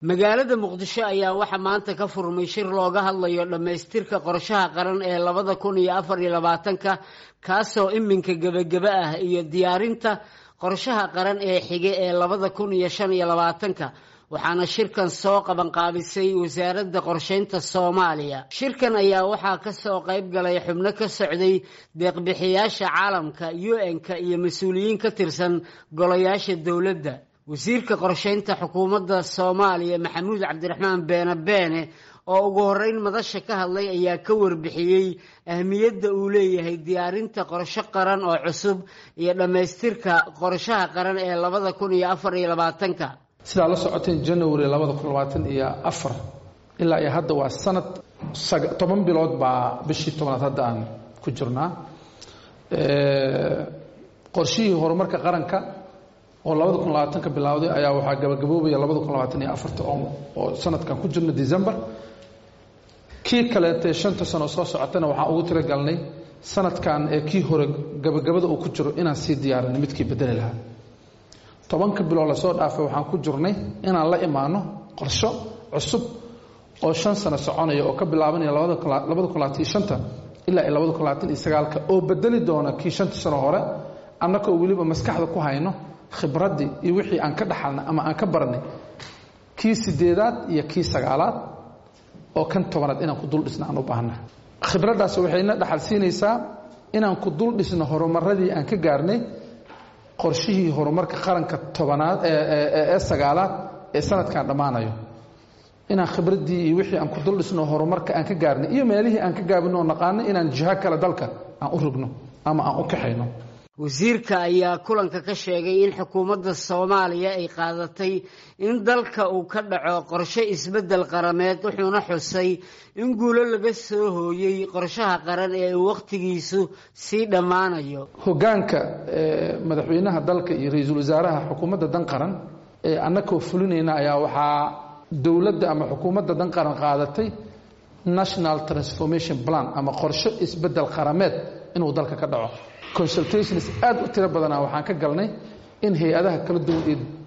magaalada muqdisho ayaa waxaa maanta ka furmay shir looga hadlayo dhammaystirka qorshaha qaran ee labada kun iyo afar iyo labaatanka kaasoo iminka gebageba ah iyo diyaarinta qorshaha qaran ee xige ee labada kun iyo shan iyo labaatanka waxaana shirkan soo qabanqaabisay wasaaradda qorsheynta soomaaliya shirkan ayaa waxaa kasoo qayb galay xubno ka socday deeqbixiyaasha caalamka u n-ka iyo mas-uuliyiin ka tirsan golayaasha dowladda wasiirka qorsheynta xukuumadda soomaaliya maxamuud cabdiraxmaan beene beene oo ugu horeyn madasha ka hadlay ayaa ka warbixiyey ahmiyadda uu leeyahay diyaarinta qorsho qaran oo cusub iyo dhammaystirka qorshaha qaran ee labada kun iyo afar iyo labaatanka sidaa la socoteen january labada kun labaatan iyo afar ilaa iyo hadda waa sanad toban bilood baa bishii tobnaad hadda aan ku jirnaa qorshihii horumarka qaranka oo labada kun labaatanka bilowday ayaa waxaa gabagaboobaya labada kun labaatan iyo afarta oo sanadkan ku jirno december kii kaleetee shanta sano soo socotana waxaan ugu tiragalnay sanadkan ee kii hore gabagabada uu ku jiro inaan sii diyaarinay midkii bedeli lahaa tobanka bilood lasoo dhaafay waxaan ku jirnay inaan la imaano qorsho cusub oo shan sano soconaya oo ka bilaabanaya labada kun labaatan iyo shanta ilaa iyo labada kun labaatan iyo sagaalka oo bedeli doona kii shanta sano hore annagoo weliba maskaxda ku hayno khibraddii iyo wixii aan ka dhaxalnay ama aan ka baranay kii sideedaad iyo kii sagaalaad oo kan tobanaad inaan ku dul dhisno aan u baahna khibraddaas waxayna dhaxal siinaysaa inaan ku dul dhisno horumaradii aan ka gaarnay qorshihii horumarka qaranka tobanaad ee sagaalaad ee sanadkan dhammaanayo inaan khibraddii iyo wixii aan ku dul dhisno horumarka aan ka gaarnay iyo meelihii aan ka gaabino oo naqaano inaan jiho kale dalka aan u rogno ama aan u kaxayno wasiirka ayaa kulanka ka sheegay in xukuumadda soomaaliya ay qaadatay in dalka uu ka dhaco qorshe isbeddel qarameed wuxuuna xusay in guulo laga soo hooyey qorshaha qaran ee uu wakhtigiisu sii dhammaanayo hoggaanka madaxweynaha dalka iyo ra-iisul wasaaraha xukuumadda dan qaran ee annagoo fulinayna ayaa waxaa dowladda ama xukuumadda dan qaran qaadatay national transformation plan ama qorshe isbeddel qarameed inuu dalka ka dhaco consultations aad u tiro badana waxaan ka galnay in hay-adaha kala duwan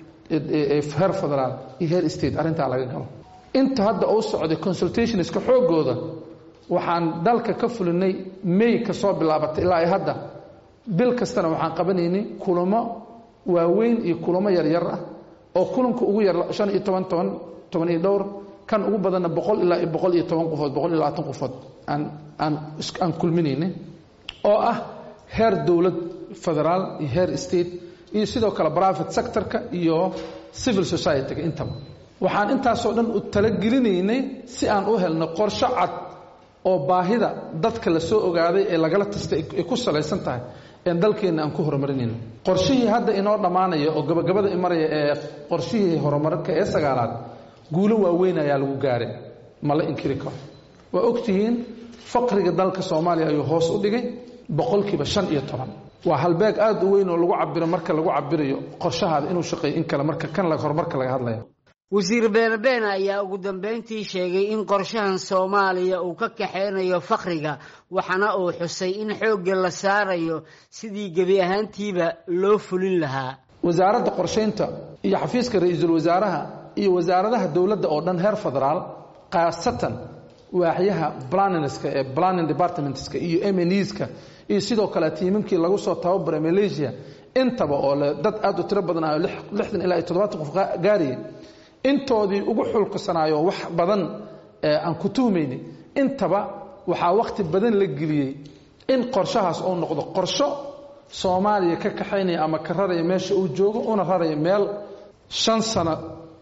ee heer federaal iyo heer state arrintaa laga galo inta hadda uu socday consultationska xoogooda waxaan dalka ka fulinay may ka soo bilaabatay ilaa ay hadda bil kastana waxaan qabanaynay kulamo waaweyn iyo kulamo yaryar ah oo kulanka ugu yar shan iyo toban toban toban iyo dhowr kan ugu badanna boqol ilaa iyo boqol iyo toban qofood boqol iyo labaatan qofood aan aan aan kulminaynay oo ah heer dowlad federaal iyo heer state iyo sidoo kale private sectorka iyo civil society-ga intaba waxaan intaasoo dhan u talagelinaynay si aan u helno qorsho cad oo baahida dadka la soo ogaaday ee lagala tastay ay ku salaysan tahay een dalkeenna aan ku horumarinayno qorshihii hadda inoo dhammaanaya oo gabagabada imaraya ee qorshihii horumarka ee sagaalaad guulo waaweyn ayaa lagu gaaray ma la inkiri karo waa ogtihiin faqriga dalka soomaaliya ayuu hoos u dhigay boqolkiiba shan iyo toban waa halbeeg aad u weyn oo lagu cabiro marka lagu cabirayo qorshahaada inuu shaqeeyo in kale marka kan horumarka laga hadlaya wasiir beene beene ayaa ugu dambeyntii sheegay in qorshahan soomaaliya uu ka kaxeynayo fakriga waxaana uu xusay in xoogga la saarayo sidii gebi ahaantiiba loo fulin lahaa wasaaradda qorshaynta iyo xafiiska ra-iisul wasaaraha iyo wasaaradaha dowladda oo dhan heer federaal khaasatan waaxyaha planinska ee planning departmentska iyo mneska iyo sidoo kale tiimankii lagu soo tababaray malaysia intaba oo le dad aad u tiro badanayo lixdan ilaa iyo toddobaatan qof gaaraya intoodii ugu xulkasanaayo wax badan aan ku tuhmayni intaba waxaa wakhti badan la geliyey in qorshahaas uu noqdo qorsho soomaaliya ka kaxaynaya ama ka raraya meesha uu joogo una raraya meel shan sano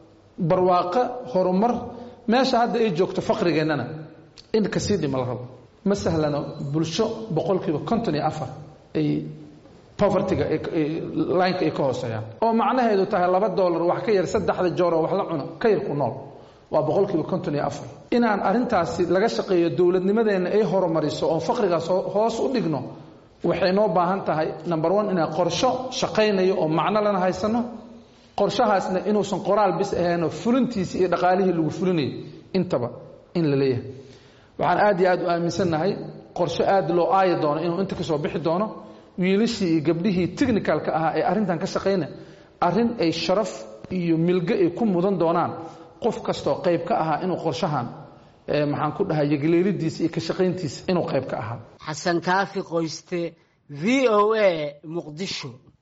barwaaqo horumar meesha hadda ay joogto faqrigeennana in kasii dhima la rabo ma sahlano bulsho boqolkiiba konton iyo afar ay povertyga lineka ay ka hooseeyaan oo macnaheedu tahay laba dollar wax ka yar saddexda joor oo wax la cuno ka yar ku nool waa boqolkiiba konton iyo afar inaan arrintaasi laga shaqeeyo dowladnimadeenna ay horumariso oo faqrigaas hoos u dhigno waxay noo baahan tahay number one inaan qorsho shaqaynayo oo macno lana haysano qorshahaasna inuusan qoraal bis ahaynoo fulintiisi iyo dhaqaalihii lagu fulinayo intaba in la leeyahay waxaan aad iyo aad u aaminsannahay qorsho aad loo aaya doono inuu inta ka soo bixi doono wiilashii iyo gabdhihii technicalka ahaa ee arrintan ka shaqayna arrin ay sharaf iyo milge ay ku mudan doonaan qof kastoo qayb ka ahaa inuu qorshahan maxaan ku dhahay yagleelidiisa iyo ka shaqayntiisa inuu qayb ka ahaa xasan kaafi qoyste v o a muqdisho